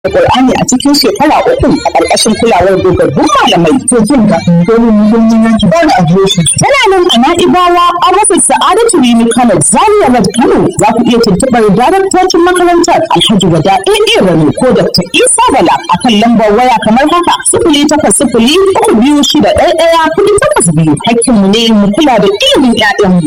Qur'ani a cikin shekara uku a ƙarƙashin kulawar dogaggun malamai. To jin ga domin muhimmin yanki ba na adireshi. Tana nan a Na'ibawa a rasa Sa'adatu Rimi Kano Zaria Road Kano za ku iya tuntuɓar daraktocin makarantar Alhaji Wada AA Rani ko Dr. Isa Bala a kan lambar waya kamar haka sifili takwas sifili uku biyu shida ɗaya ɗaya kuɗi takwas biyu. Hakkinmu ne mu kula da ilimin 'ya'yanmu.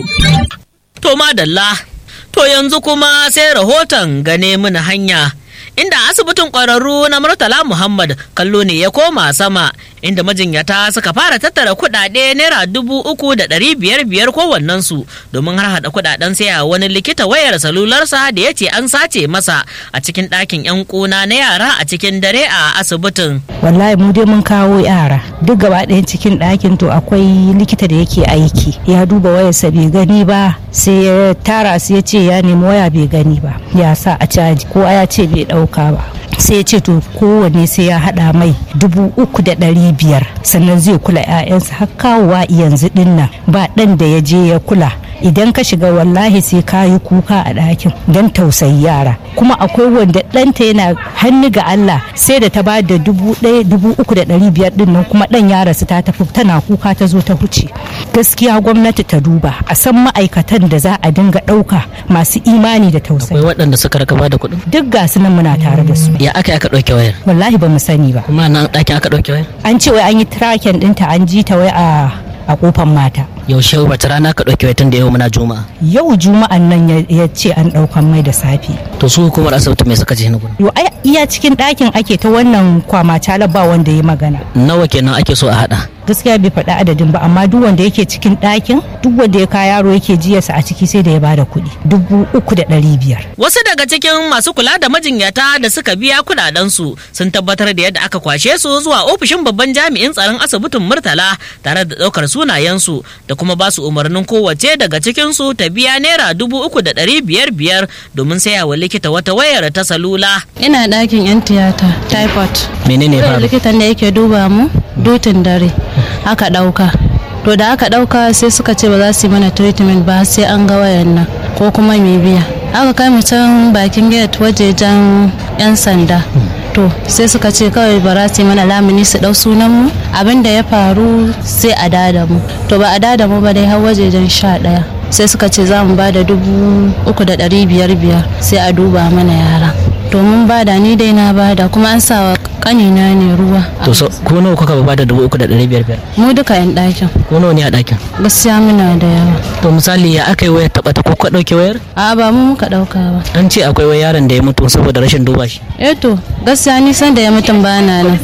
To madalla, to yanzu kuma sai rahoton gane mana hanya. Inda asibitin ƙwararru na Murtala Muhammad kallo ne ya koma sama inda majinyata suka fara tattara kuɗaɗe naira dubu uku da ɗari biyar biyar kowannensu domin har haɗa kuɗaɗen saya wani likita wayar salularsa da ya ce an sace masa a cikin ɗakin 'yan ƙuna na yara a cikin dare a asibitin. wallahi mu dai mun kawo yara duk gaba ɗayan cikin ɗakin to akwai likita da yake aiki ya duba wayarsa bai gani ba sai ya tara su ya ce ya nemi waya bai gani ba ya sa a caji ko ya ce bai ɗauka ba sai ya ce to kowanne sai ya haɗa mai dubu uku da ɗari biyar sannan zai kula 'ya'yansa har kawowa yanzu ɗin ba ɗan da ya je ya kula idan ka shiga wallahi sai ka yi kuka a ɗakin don tausayi yara kuma akwai wanda ɗanta yana hannu ga Allah sai da ta ba da dubu ɗaya dubu uku da ɗari biyar ɗin nan kuma ɗan ya rasu ta tafi tana kuka ta zo ta huce gaskiya gwamnati ta duba a san ma'aikatan da za a dinga ɗauka masu imani da tausayi Akwai waɗanda suka raka ba da kuɗin? duk ga su nan muna tare da su Ya aka aka ɗauke wayar? wallahi ba mu sani ba Kuma nan ɗakin aka ɗauke wayar? an ce wai an yi tracking ɗinta an ji ta wai a a kofan mata Yaushe wata rana aka ɗauke wayar tun da yau muna juma'a. yau juma'an nan ya- ya ce an ɗaukan mai da safe To su hukumar asibiti mai suka ce na gudu. yo ai iya cikin ɗakin ake ta wannan kwama ba wanda ya magana Nawa kenan ake so a haɗa? gaskiya bai faɗi adadin ba amma duk wanda yake cikin ɗakin duk wanda ya kaya yaro yake jiyarsa a ciki sai da ya bada kuɗi dubu uku da ɗari biyar Wasu daga cikin masu kula da majinyata da suka biya kudadensu sun tabbatar da yadda aka kwashe su zuwa ofishin babban jami'in tsaron asibitin Murtala tare da ɗaukar sunayensu da kuma ba su umarnin kowace daga cikinsu ta biya naira dubu uku da ɗari biyar biyar domin saya wa likita wata wayar ta salula. ina ɗakin yan tiyata typhoid Menene ya Kawai faru? likitan da yake duba mu dutin dare aka ɗauka to da aka ɗauka sai suka ce ba za su yi mana treatment ba sai an ga wayan nan ko kuma mai biya aka kai mu can bakin gate wajejen yan sanda to sai suka ce kawai ba za su yi mana lamuni su ɗau sunan mu abin da ya faru sai a dada mu to ba a dada mu ba dai har wajejen sha ɗaya sai suka ce za mu ba da dubu uku da ɗari biyar biyar sai a duba mana yara to mun bada ni dai na bada kuma an sa wa kanina ne ruwa To so ko nawa kuka ba da dubu uku da ɗari biyar biyar? mu duka yan ɗakin Ko nawa ne a ɗakin? gaskiya muna da yawa To misali ya aka yi wayar taɓa ta ko ka ɗauke wayar? a ba mu muka ɗauka ba An ce akwai wai yaron da ya mutu saboda rashin duba shi. eh to gaskiya ni san da ya mutum ba na nan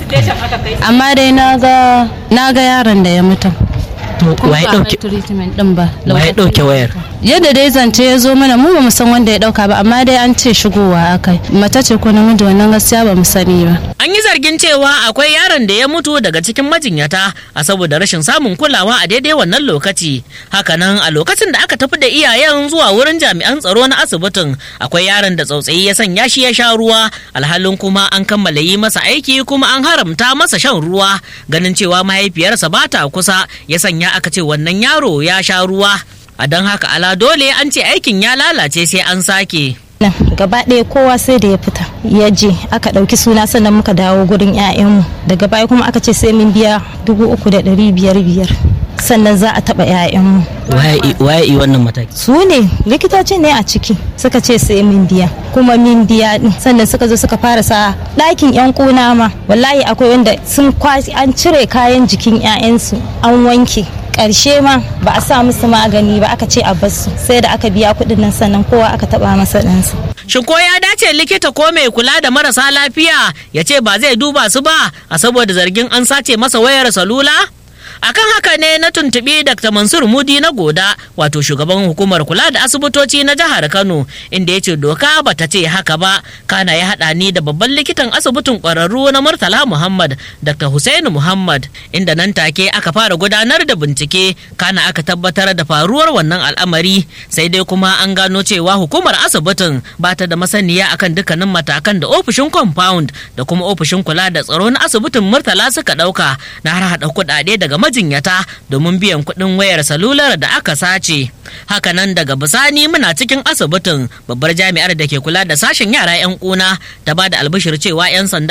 amma dai na ga na ga yaron da ya mutum To kuma waye ba a ɗauke treatment din ba waye ɗauke wayar? yadda dai zance ya zo mana mu ba mu san wanda ya dauka ba amma dai an ce shigowa akai mace ce ko namiji wannan gaskiya ba mu sani ba An yi zargin cewa akwai yaron da ya mutu daga cikin majinyata a saboda rashin samun kulawa a daidai wannan lokaci. Hakanan a lokacin da aka tafi da iyayen zuwa wurin jami'an tsaro na asibitin akwai yaron da tsautsayi ya sanya shi ya sha ruwa alhalin kuma an kammala yi masa aiki kuma an haramta masa shan ruwa ganin cewa mahaifiyarsa ba ta kusa ya sanya aka ce wannan yaro ya sha ruwa. A don haka ala dole an ce aikin ya lalace sai an sake. nan gaba ɗaya kowa sai da ya fita ya je aka ɗauki suna sannan muka dawo gurin 'ya'yanmu daga baya kuma aka ce sai mun biya dubu uku da ɗari biyar biyar sannan za a taɓa 'ya'yanmu Waye waye yi wannan mataki? su ne likitoci ne a ciki suka ce sai mun biya kuma mun biya ɗin sannan suka zo suka fara sa ɗakin 'yan ƙuna ma wallahi akwai wanda sun kwasi an cire kayan jikin 'ya'yansu an wanke ƙarshe ma ba a sa musu magani ba aka ce a basu sai da aka biya kuɗin nan sannan kowa aka taɓa masa ɗansa Shin ko ya dace likita ko mai kula da marasa lafiya ya ce ba zai duba su ba a saboda zargin an sace masa wayar salula? akan haka ne na tuntuɓi dr mansur mudi na goda wato shugaban hukumar kula da asibitoci na jihar kano inda ya ce doka ba ta ce haka ba kana ya haɗa ni da babban likitan asibitin ƙwararru na murtala muhammad dr hussein muhammad inda nan take aka fara gudanar da bincike kana aka tabbatar da faruwar wannan al'amari sai dai kuma an gano cewa hukumar asibitin ba ta da masaniya akan dukkanin matakan da ofishin compound da kuma ofishin kula da tsaro na asibitin murtala suka ɗauka na har haɗa kuɗaɗe daga majinyata domin biyan kuɗin wayar salular da aka sace hakanan daga bisani muna cikin asibitin babbar jami'ar da ke kula da sashen yara 'yan kuna ta ba da albishir cewa 'yan sanda